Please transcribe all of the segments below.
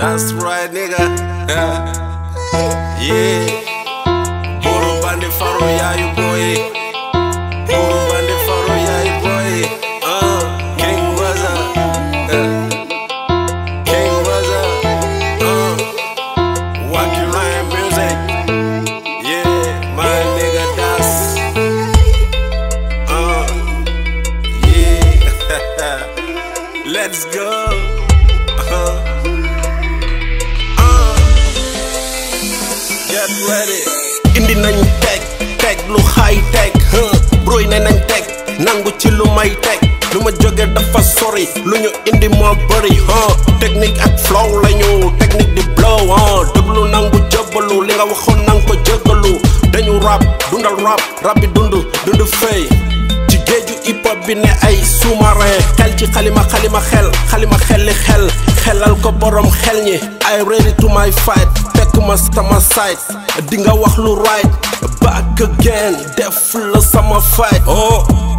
That's right, nigga. yeah. Buru bandi faru ya you boy. Buru bandi faru ya you boy. Uh, King Waza. Uh, King Waza. Uh, Wacky Ryan music. Yeah, my nigga Das. Uh, yeah. Let's go. Uh, uh, get ready. indi nañ teg teg lu high tech huh broy ne nañ teg nangu ci lu may teg lu ma jóge dafa sori lu ñu indi moo bëri huh technique ak flow lañu technique di blow huh déglu nangu jëbalu li nga waxoon nang ko jëgalu dañu rap dundal rap rap bi dund dund fay ci géeju hip hop bi ne ay sous-marin xel ci xalima xalima xel xalima xelli xel xelal ko borom xel ñi ay ready to my fight fekk ma sama side di nga wax lu right back again def la sama fight oh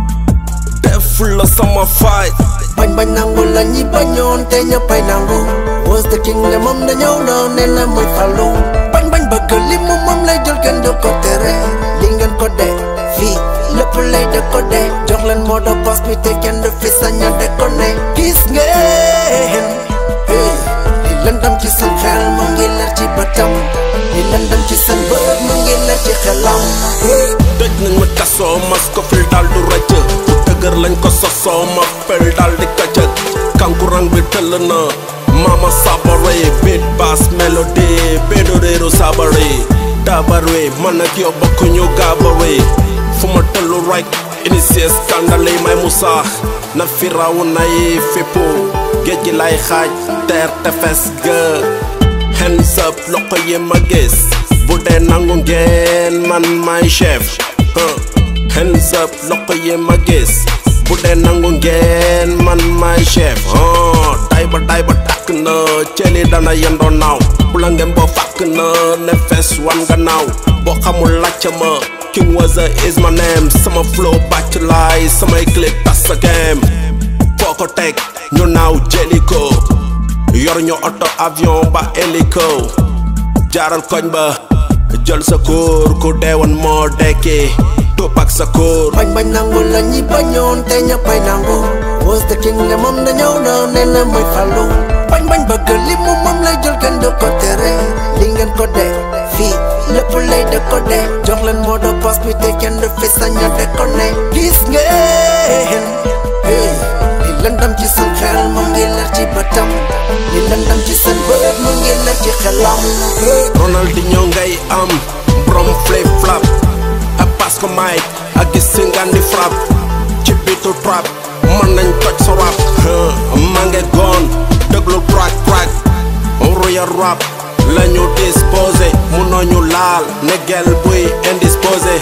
def la sama fight bañ bañ nangu la ñi bañoon te ñëppay nangu was the king ne moom dañoo na ne la muy falu bañ bañ bëgg li mu moom lay jël kenn du ko tere li ngeen ko de fii lépp lay de ko de jox leen moo de post bi te kenn du fi saña de ko ne gis ngeen hey li lëndam ci seen xel mu ngi leer ci bëtam li lëndam ci seen bët mu ngi leer ci xelam hey dëj nañ ma tasoo mas ko fil daal du rëcc bu dëgër lañ ko sosoo ma fel daal di këcëg kankurang bi tëll na mama sabare beat bass mélodie bédo réeru sabare dabare man ak yow bokkuñu gaabare fu ma tëllu rek initié scandale yi may musaax na fi raw nay fippu géej gi lay xaaj teer tefes ga hands up loxo yi ma gis bu dee nangu ngeen man may chef huh. hands up loxo yi ma gis bu dee nangu ngeen man may chef huh. tay ba tay ba tàkk na cëli dana yendoo naaw bu la ngeen boo fàkk na ne fees wan nga naaw boo xamul làcc ma King Waza is my name sama flow bàcc laay samay clip tas sa game foo ko teg ñu naaw jëli ko yor ñu oto avion ba hélico jaaral koñ ba jël sa kóor ku deewoon moo dekki topp ak sa kóor bañ bañ nangu la ñi bañoon te ñëppay nangu was the king ne moom dañoo na ne la muy falu bañ bañ bëgg li mu moom lay jël kenn du ko tere li ngeen ko de fii lépp lay de ko de jox leen moo de post bi te kenn du fi saña de ko ne gis ngeen hey li lëndam ci seen xel mu ngi leer ci bëtam li lëndam ci seen bët mu ngi leer ci xelam hey Ronaldinho ngay am brom flip flap a parce que may ak gis si ngan di frap ci bitu trap mën nañ toj sa rap huh. ma nge goon déglu crack crack royal rap lañu disposé munoo ñu laal ne gel buy indisposé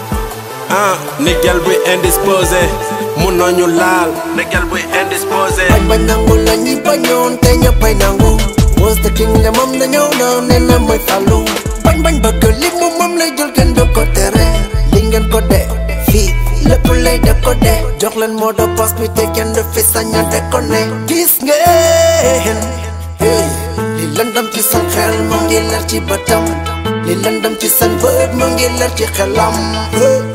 ah ne gel buy indisposé munoo ñu laal ne gel buy indisposé bañ bañ nangu la ñi bañoon te ñëppay nangu was the king ne moom dañoo na ne la muy falu bañ bañ bëgg li mu moom lay jël kenn du ko tere li ngeen ko de fii lépp lay de ko de jox leen moo de post bi te kenn du fi saña de ko ne gis ngeen hey li lëndam ci seen xel mu ngi leer ci bëtam li lëndam ci seen bët mu ngi leer ci xelam hey